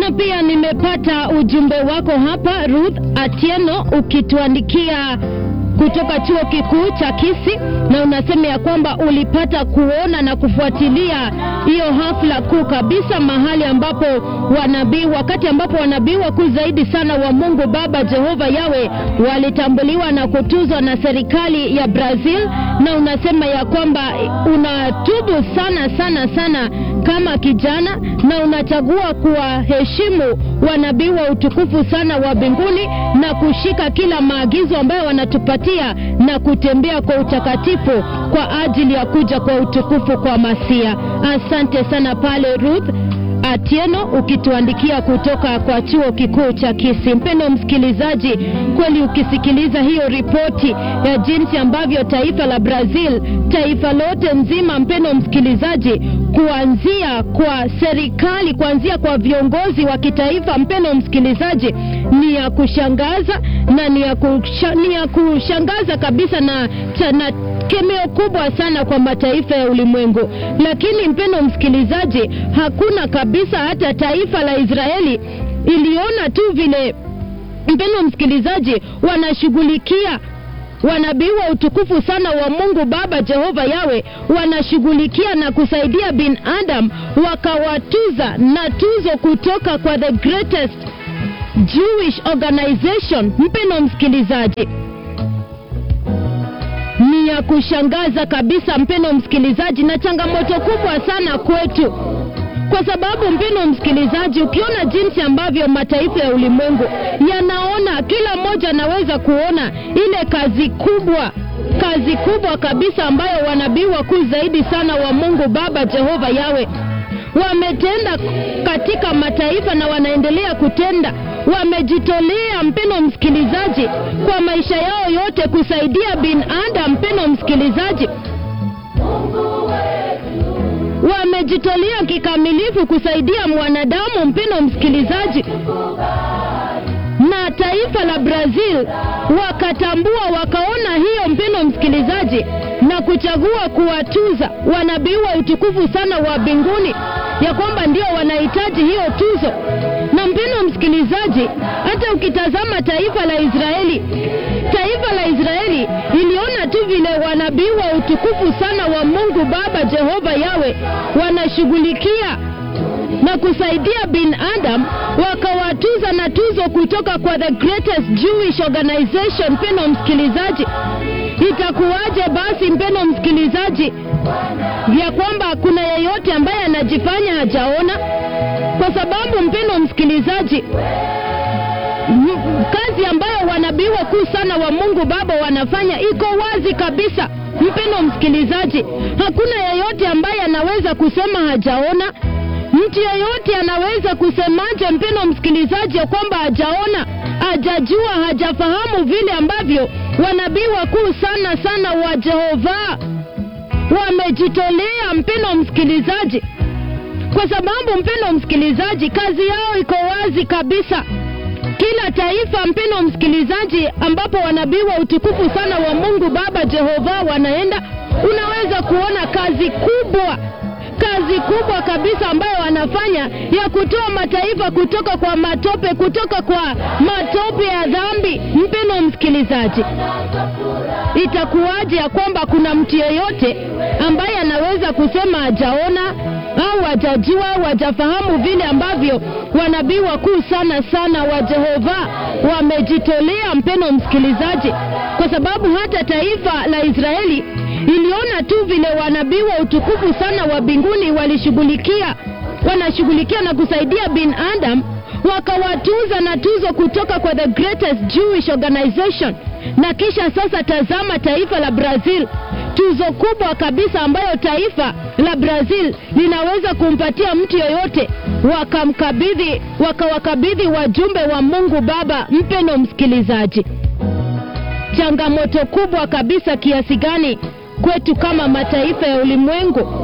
na pia nimepata ujumbe wako hapa Ruth Atieno ukituandikia kutoka chuo kikuu cha Kisii, na unasema ya kwamba ulipata kuona na kufuatilia hiyo hafla kuu kabisa, mahali ambapo wanabii, wakati ambapo wanabii wakuu zaidi sana wa Mungu Baba Jehova Yawe walitambuliwa na kutuzwa na serikali ya Brazil, na unasema ya kwamba unatubu sana sana sana kama kijana na unachagua kuwaheshimu wanabii wa utukufu sana wa mbinguni na kushika kila maagizo ambayo wanatupatia na kutembea kwa utakatifu kwa ajili ya kuja kwa utukufu kwa Masia. Asante sana pale Ruth Atieno ukituandikia kutoka kwa chuo kikuu cha Kisii. Mpendo msikilizaji, kweli ukisikiliza hiyo ripoti ya jinsi ambavyo taifa la Brazil, taifa lote nzima, mpendo msikilizaji, kuanzia kwa serikali, kuanzia kwa viongozi wa kitaifa, mpendo msikilizaji, ni ya kushangaza na ni ya, kusha, ni ya kushangaza kabisa na, na kemeo kubwa sana kwa mataifa ya ulimwengu. Lakini mpendo msikilizaji, hakuna kabisa hata taifa la Israeli iliona tu vile, mpendo msikilizaji, wanashughulikia wanabii wa utukufu sana wa Mungu Baba Jehova Yawe wanashughulikia na kusaidia binadamu, wakawatuza na tuzo kutoka kwa the greatest Jewish organization. Mpendo msikilizaji, ni ya kushangaza kabisa, mpendo msikilizaji, na changamoto kubwa sana kwetu, kwa sababu mpendo msikilizaji, ukiona jinsi ambavyo mataifa ya ulimwengu yanaona, kila mmoja anaweza kuona ile kazi kubwa kazi kubwa kabisa ambayo wanabii wakuu zaidi sana wa Mungu Baba Jehova Yawe wametenda katika mataifa na wanaendelea kutenda. Wamejitolea mpendo msikilizaji, kwa maisha yao yote kusaidia binadamu. Mpendo msikilizaji, wamejitolea kikamilifu kusaidia mwanadamu. Mpendo msikilizaji, na taifa la Brazil wakatambua, wakaona hiyo, mpendo msikilizaji, na kuchagua kuwatuza wanabii wa utukufu sana wa mbinguni, ya kwamba ndio wanahitaji hiyo tuzo. Na mpendo msikilizaji, hata ukitazama taifa la Israeli, taifa la Israeli iliona tu vile wanabii wa utukufu sana wa Mungu Baba Jehova Yawe wanashughulikia na kusaidia binadamu, wakawatuza na tuzo kutoka kwa the greatest Jewish organization. Mpendo msikilizaji, itakuwaje basi mpendo msikilizaji, ya kwamba kuna yeyote ambaye anajifanya hajaona? Kwa sababu mpendo msikilizaji, kazi ambayo wanabii wakuu sana wa Mungu Baba wanafanya iko wazi kabisa. Mpendo msikilizaji, hakuna yeyote ambaye anaweza kusema hajaona. Mtu yeyote anaweza kusemaje, mpendo msikilizaji, ya kwamba hajaona, hajajua, hajafahamu vile ambavyo wanabii wakuu sana sana wa Jehova wamejitolea, mpendo msikilizaji, kwa sababu mpendo msikilizaji, kazi yao iko wazi kabisa. Kila taifa, mpendo msikilizaji, ambapo wanabii wa utukufu sana wa Mungu Baba Jehova wanaenda, unaweza kuona kazi kubwa kazi kubwa kabisa ambayo wanafanya ya kutoa mataifa kutoka kwa matope, kutoka kwa matope ya dhambi. Mpendo msikilizaji, itakuwaje ya kwamba kuna mtu yeyote ambaye anaweza kusema hajaona au hajajua au hajafahamu vile ambavyo wanabii wakuu sana sana wa Jehova wamejitolea, mpendo msikilizaji, kwa sababu hata taifa la Israeli iliona tu vile wanabii wa utukufu sana wa mbinguni walishughulikia wanashughulikia na kusaidia binadamu, wakawatuza na tuzo kutoka kwa the greatest Jewish organization. Na kisha sasa, tazama taifa la Brazil, tuzo kubwa kabisa ambayo taifa la Brazil linaweza kumpatia mtu yoyote, wakamkabidhi wakawakabidhi wajumbe wa Mungu Baba. Mpendo msikilizaji, changamoto kubwa kabisa kiasi gani kwetu kama mataifa ya ulimwengu